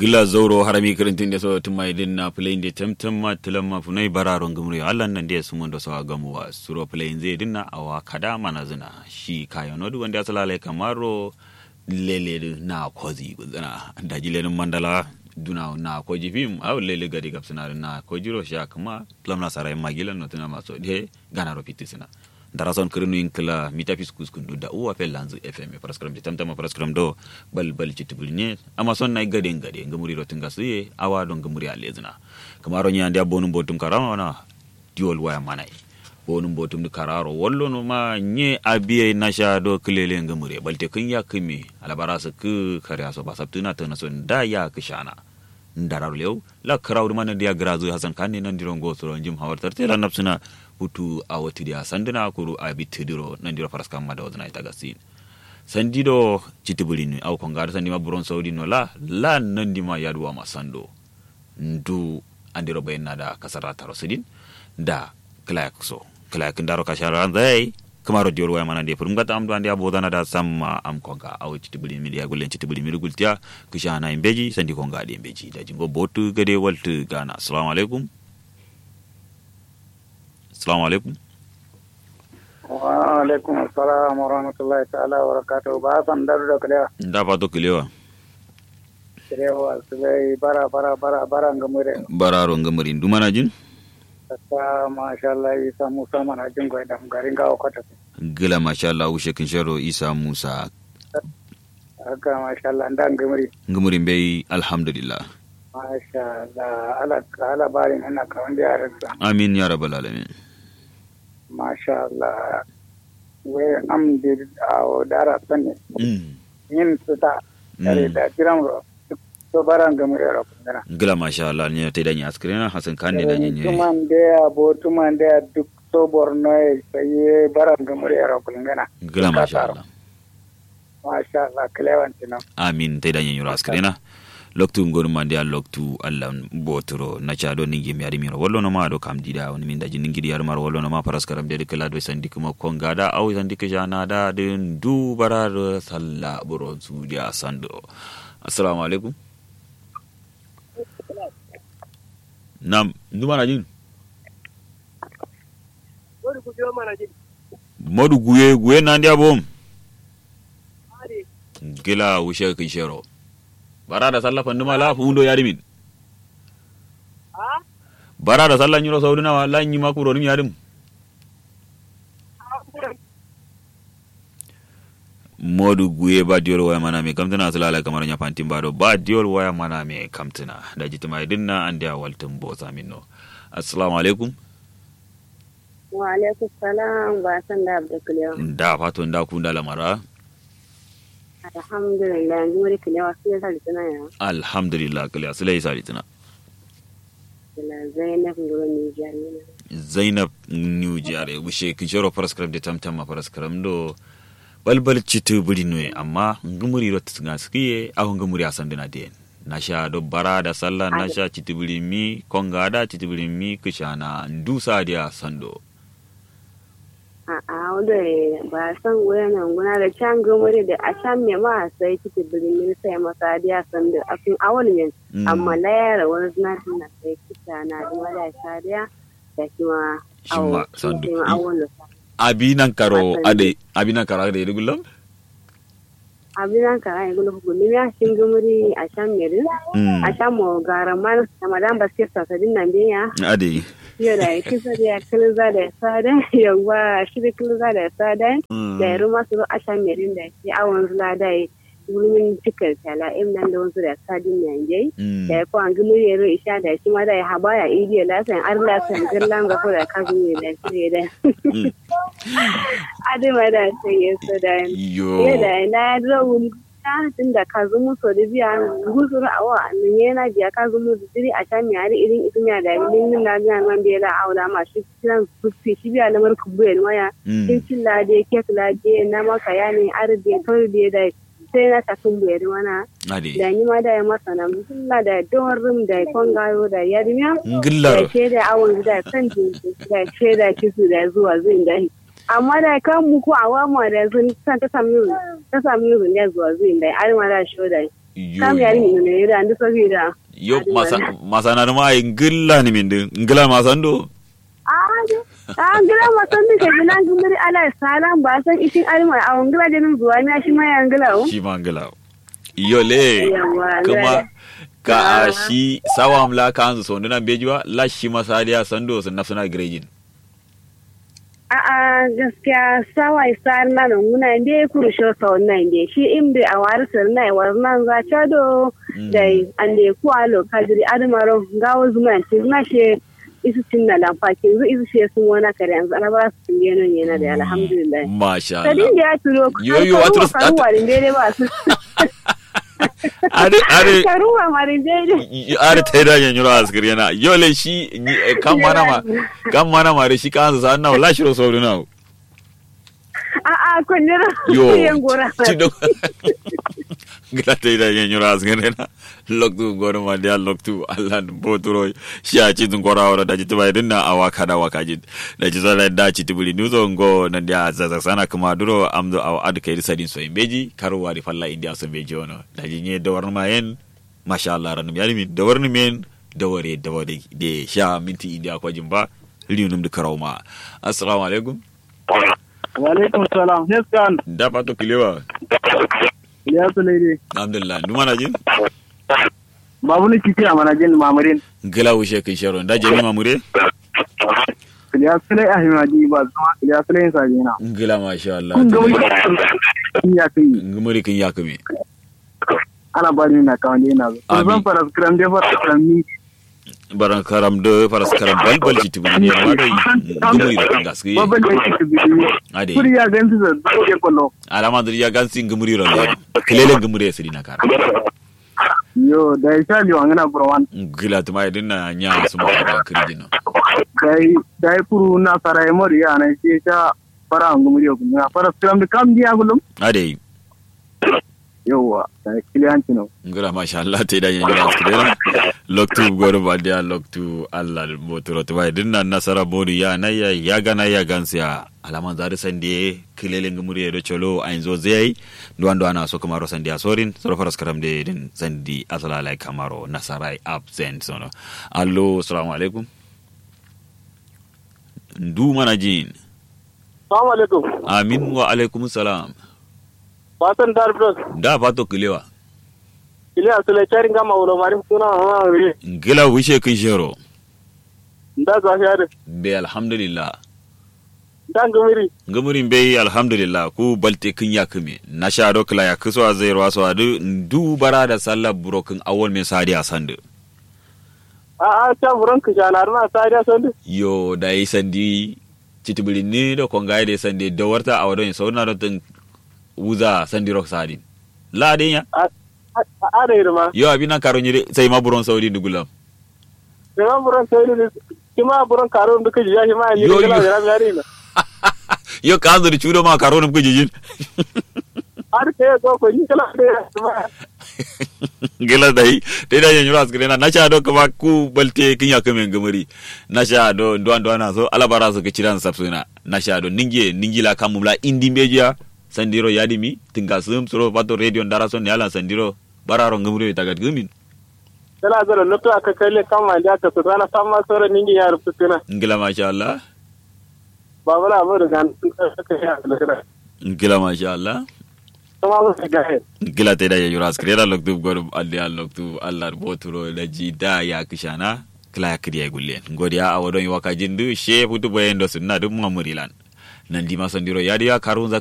gila zauro harami kirintin da so tuma idin na play de temtem ma tilam ma funai bararon gumri Allah nan da su mun da so gamu wa suro play zai dinna awa kada mana zina shi kayo nodu wanda ya salale kamaro lele na kozi gudana da jilenin mandala duna na ko jifim aw lele gadi gapsina na ko jiro sha kuma plam na sarai magilan no tuna maso de gana ro pitisina dara son kirinu inkla mita fiskus kundu da uwa fel lanzu fm paraskram de tamtama paraskram do bal bal chitibulne ama son nay gade gade ngamuri ro tinga suye awa do ngamuri alezna kamaro nya ndia bonu botum karama na diol waya manai bonum botum kararo wallo no ma nye abiye nasha do kilele ngamure balte kun ya kimi alabara su ku kare so ba sabtuna tana son da ya kishana ndarar lew la karawdu man dia grazu hasan kanni nan dirongo soro jim hawartar tela napsuna hutu a watidi a sandina kuru a bittidiro nandiro faraskam mada wadana ita gasin sandido citibulini aw ko ngada sandima buron saudi no la la nandima yaduwa ma sando ndu andiro bayin da kasara taro sidin da klayak so klayak ndaro kashara zai kamaro dior waya mana de furum gata am do andi abodana da samma am ko ga aw citibulini mi ya gulen citibulini mi gultiya kishana imbeji sandi ko ngadi imbeji da jingo botu gade waltu gana assalamu alaikum Assalamu alaikum. Wa alaikum assalam wa rahmatullahi ta'ala wa barakatuhu. Ba san daru da kulewa. Da fato kulewa. Kulewa su bai bara bara bara bara ngamure. Bararo ngamuri ndu mana jin? Ta masha Allah Isa Musa mana jin gwai da garin gawo kwata. Gila masha Allah ushe kin sharo Isa Musa. Haka masha Allah nda ngamuri. Ngamuri bai alhamdulillah. Masha Allah ala ala barin ina kawan da yaran sa. Amin ya rabbal alamin. Masha Allah. We am di a dara sanne. Yin su ta kare da kiran ro. To baran ngamure ro kundana. Gila masha Allah ne ta danya askrena Hassan kan ne danya ne. Tuman da ya bo tuman da ya duk so borno ya sai baran ngamure ro kundana. Gila masha Allah. Masha Allah kilewanci nan. Amin ta danya yura askrena. loktu ngonu mande a loktu allah botoro naca do ningi mi ari miro wallo no ma do kam dida woni min daji ningi yar mar wallo no ma paraskaram de kala do sandi kuma kongada aw sandi ke jana da de du barar salla buro su dia sando assalamu alaikum nam ndu mana jin modu guye guye nandi abom gila wushe kin shero bara da sallah fandu ma lafu hundo yari min bara da sallah nyuro saudi na wala nyi makuro nim yarim modu guye ba diol waya mana me kamtana salala kamar nya fantin bado ba diol waya mana me kamtana da jitima dinna ande a waltin bo saminno assalamu alaikum wa alaikum salam ba san da abdul da fato da ku da lamara alhamdulillah yanzu wani kilewa sai sa litina ya alhamdulillah kale asile isa litina zainab ngoro ni jari zainab new jare bushe kinshoro paraskram de tamtam ma paraskram do balbal citu buri nue amma ngumuri rot nga skiye aho ngumuri asandina den nasha do bara da sallah nasha citu buri mi konga da citu buri mi kishana ndusa dia sando a wanda ba san wayanan guna da can gomare da a can me ma sai kike birnin sai masa da san da afin awal men amma la yara wani na na sai kita na da mala sariya da kuma shima sandu abinan karo ade abinan karo ade regulam abinan karo ade regulam ko ni ya shin gomare a can me a can mo garaman madan basket sa sadin nan biya ade yau da kisa da kiliza da sada yawa shi da kiliza da sada da ya ruma su asha merin da ke awon zula da ya wurin cikar tala im nan da wasu da sadin yanje da ya kwan gumi ya ro isha da shi ma da ya haba ya idi ya lasan ar lasan girlan ga da kazu ne da shi da adima da sai ya so da ya da na rawun tun da ka zumu so da biya gusuru a wa nan yana biya ka zumu da diri a can yari irin isin ya da min min la biya man biya la aula ma shi kiran kufi shi biya lamar kubu ya waya kin cin la de kek la de na maka ya ne arde to de da sai na ta kun buya wana da ni ma da ya masa na musulla da don rum da kon gayo da yarmiya ngillar da ke da awon da kan da ke da kisu da zuwa zin da amma da kan mu ko awa ma da sun san ta sami ta sami ne zuwa zuwa da ai ma da show da kam yari ni ne yira ndu sabida yo masa masana ma ngilla ni min ngilla masando a ngila masan ni ke gina ngumuri ala salam ba san isin alma a ngila de min zuwa na shi ma ya ngila o shi ma ngila yo le kuma ka shi sawam la kan so ndina bejiwa la shi masadiya sando sun nafsuna grejin a a gaskiya sawa isar na nan muna inde kuru sho sa wannan inde shi imbe a wari sir na war nan za cha do dai ande ku alo kadiri admaro gawo zuma ci na she isu tin na lamfa ki zu isu she sun wana kare yanzu ana ba su tin yana yana da alhamdulillah masha Allah sadin da ya turo yo yo atro karuwa din dai ba su are are karuwa marin dai are ta da yan yura askar yana yo le shi kan mana ma kan mana ma shi kan sa na la shiro so na a a kunnira yo yan gora ci do gila ta da yan yura askar yana loktu goro ma dia loktu allah boturo shi a ci dun gora wala da ji tubai dinna a waka da waka ji da ji zala da ci tubuli nuzo ngo na dia zaza sana kuma duro amdo aw ad kai sadin so imbeji karuwa di falla india so beji ono da ji ne da warma yen masha Allah ranum yari min da warni men da ware da ware de sha minti india ko jimba liunum da karawma assalamu alaikum wa alaikum salam yes kan da pato kilewa ya su ne alhamdulillah numa na jin babu ni kike a manajin mamurin gila wushe kin sharo da jeni mamure ya su ne ahimadi ba zama ya su ne sajina gila masha Allah kun ga wani ya kai ngumuri kin yakumi ana bari na kawai yana zo Amin. zan fara skram dai fara skram ni baran karam de faras karam balbal ci tibuni ne ma dai ngumuri da gaskiya babban da yake bidiyo ade kuri ya gansu da dole kwallo alama da ya gansi ngumuri ro le kelele ngumuri ya sirina kara yo da ya sha liwa ngana burwan gila tuma idin na nya su ma da kirjino dai dai kuru na sarai mori ya na shi sha fara ngumuri ko na fara skram da kam dia gulum ade yawa da kiliyanci no ngura masha Allah te da yin da skidera loktu goro badia loktu Allah motoro tuma idin na nasara bodi ya na ya ya gana ya gansiya alaman zari sande kilele ngumuri do cholo ainzo zai duwan duwan so kamaro sandi asorin soro faras karam de din sandi asala lai kamaro nasarai absent sono allo assalamu alaikum ndu mana jin assalamu alaikum amin wa alaikum salam fatan dar plus da fato kilewa kiliya su le charin gama wulo mari suna ha ri gila wishe kin shero da za shi da be alhamdulillah dan ngumuri ngumurin be alhamdulillah ku balte kin ya kime na sha do kila ya kiso a zai rawa so adu ndu bara da sallah burokin awol me sadi a sandu a a ta buran ka jana na sa da son yo da yi sandi citibili ni da konga da sandi da warta a wadon sauna da tun wuza sandi rock sadi la den ya a a da irma yo abina karo ni sai ma buron saudi dugulam da buran sai ne kima buran karo da kaji ya shi ma ni Yo, kala yo. da ran yari na yo ka zo da chudo ma karo nim kujijin har ke ko ko ni kala da ma gila dai dai da yanyu ras gina na sha do kuma ku balte kin ya kamen gamari na sha do ndo ndo na so alabara so ke ciran sapsuna na sha do ninge ningila kamumla indi media sandiro yadimi tinga sum soro bato radio ndara so ne ala sandiro bararo ngamuri tagat gumin kala da lotto aka kalle kama da ka su rana sama sore ningi ya rubuta kana ngila masha Allah babala mu da gan ka ya da ngila masha Allah kuma mu ga he gila te da yanyu ras krera loktu gor alli al loktu Allah boturo da ji da ya kishana kila ya kriya gullen godiya a wadon waka jindu she futu boyen do sunna dum mamurilan nan di masandiro yadi ya karun